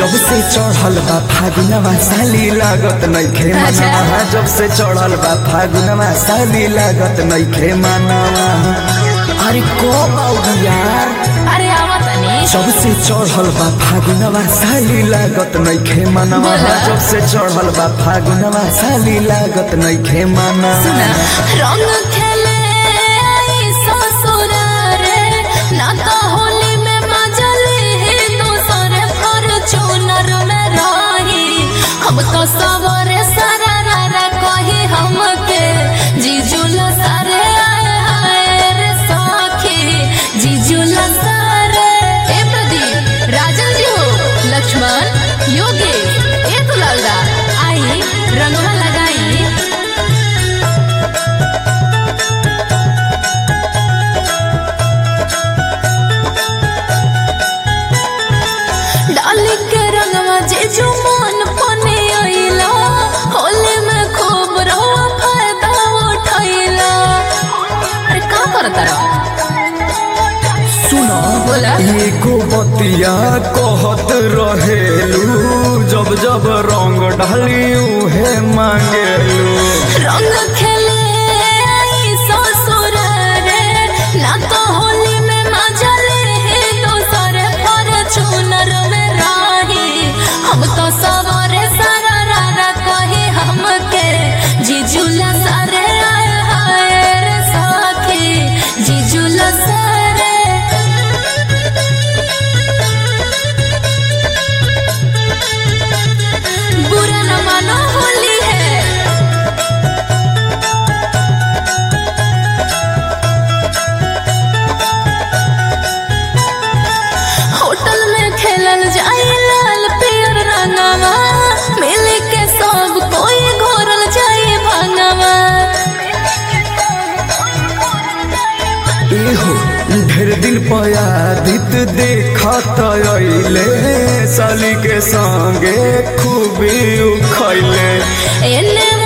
जब से चढ़ल बा फागुनवा साली लागत नइखे अच्छा। मनवा जब से चढ़ल बा फागुनवा साली लागत नइखे मनवा अरे को बाऊ यार अरे आवा तनी जब से चढ़ल बा फागुनवा साली लागत नइखे मनवा बोला। जब से चढ़ल बा फागुनवा साली लागत नइखे मनवा सुना रंग खेले आई ससुर रे ना तो होली में मजली दोसर फॉर्च्यूनर में रही हम तो सवरे सारा रारा कही हमके जीजुल सारे आए हाय रे सखी जीजुल सारे ए प्रदीप राजन जी हो लक्ष्मण योगी ए दुलालदा आई रंगवा लगाई डाली के रंगवा जे जो मन पने आइला होली में खूब रहो फायदा उठाइला अरे का करता रहो सुनो बोला। एगो बतिया कहत रहेलू जब जब रंग ढाली उहे मांगेलू रंग खेले आई ससुर रे ना तो होली में मजा ले दोसर फॉर्च्यूनर में रही हम तो सवारे सारा रारा कही हमके जीजुला सारे आए हाय रे सखी जीजुला सारे बुरा न मानो होली है होटल में खेलल जाई लाल पियर रंगवा मिल के सब कोई घोरल जाई भंगवा एहो ढेर दिन पयादित देखत अइले साली के संगे खूबी उखैले एने